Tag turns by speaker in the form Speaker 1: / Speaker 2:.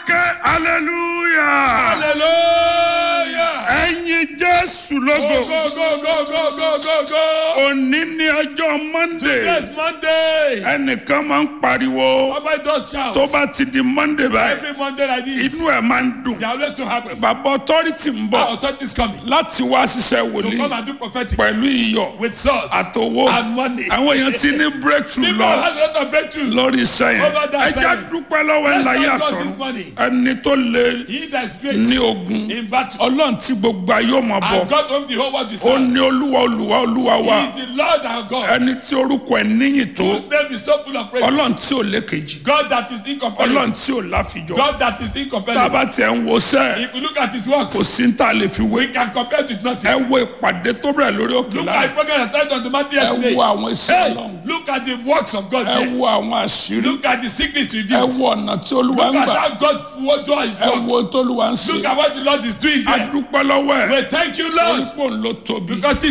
Speaker 1: ké hallelujah.
Speaker 2: hallelujah.
Speaker 1: ẹ̀yin jésù
Speaker 2: go
Speaker 1: lógo.
Speaker 2: go go go go go go go.
Speaker 1: òní ní ọjọ́ monday.
Speaker 2: today's monday.
Speaker 1: ẹnìkan máa ń pariwo.
Speaker 2: somebody don shout.
Speaker 1: tó bá ti di monday báyìí.
Speaker 2: every monday like this.
Speaker 1: inú ẹ̀ máa ń dùn.
Speaker 2: they are always so happy.
Speaker 1: bàbá authority ń
Speaker 2: our
Speaker 1: bọ̀
Speaker 2: authority is coming.
Speaker 1: láti wá ṣiṣẹ́
Speaker 2: to come
Speaker 1: wòlíì
Speaker 2: and do prophetic.
Speaker 1: pẹ̀lú iyọ̀
Speaker 2: with salt.
Speaker 1: àtòwò.
Speaker 2: and money.
Speaker 1: àwọn èèyàn ti ní breakthrough
Speaker 2: people
Speaker 1: lọ
Speaker 2: has a lot of breakthrough.
Speaker 1: lórí iṣẹ́ yẹn.
Speaker 2: Over that
Speaker 1: ẹja
Speaker 2: silence.
Speaker 1: dúpẹ́ lọ́wọ́ ẹ̀
Speaker 2: Let's
Speaker 1: láyé
Speaker 2: thank God
Speaker 1: àtọ̀run.
Speaker 2: this morning.
Speaker 1: ẹni tó lè
Speaker 2: he that is great.
Speaker 1: ní ogun.
Speaker 2: in battle.
Speaker 1: ọlọ́run tí gbogbo ayé ọmọ
Speaker 2: and
Speaker 1: bọ̀.
Speaker 2: God owns the whole world with
Speaker 1: ó
Speaker 2: serve.
Speaker 1: ní olúwa olúwa olúwa wa.
Speaker 2: he is the lord our God.
Speaker 1: ẹni tí orúkọ ẹ̀ níyìn tó.
Speaker 2: whose name is so full of praise.
Speaker 1: ọlọ́run tí ò lékejì.
Speaker 2: God that is incomparable.
Speaker 1: ọlọ́run tí ò láfijọ́.
Speaker 2: God that is
Speaker 1: tá a
Speaker 2: incomparable.
Speaker 1: bá tiẹ̀ ń wo sẹ́ẹ̀
Speaker 2: if you look at his works.
Speaker 1: kò sí ní tá a lè fi wé.
Speaker 2: we can compare it with
Speaker 1: ẹ
Speaker 2: nothing.
Speaker 1: wo ìpàdé tó bẹ̀rẹ̀ lórí òkè
Speaker 2: look at
Speaker 1: láàyè.
Speaker 2: the program that started on the mountain
Speaker 1: ẹ
Speaker 2: yesterday.
Speaker 1: wo àwọn iṣẹ́
Speaker 2: hey
Speaker 1: ọlọ́run.
Speaker 2: look at the works of God
Speaker 1: ẹ
Speaker 2: there.
Speaker 1: wo àwọn àṣírí.
Speaker 2: look at the secrets
Speaker 1: ẹ
Speaker 2: revealed.
Speaker 1: wo ọ̀nà tí olúwa
Speaker 2: look
Speaker 1: ń
Speaker 2: at
Speaker 1: gbà.
Speaker 2: how God wo- do his
Speaker 1: ẹ
Speaker 2: work.
Speaker 1: wo ohun tó olúwa ń
Speaker 2: look
Speaker 1: ṣe.
Speaker 2: at what the Lord is doing
Speaker 1: a
Speaker 2: there.
Speaker 1: dúpẹ́ lọ́wọ́ ẹ̀.
Speaker 2: we thank you Lord
Speaker 1: orípò ń lo tóbi.
Speaker 2: because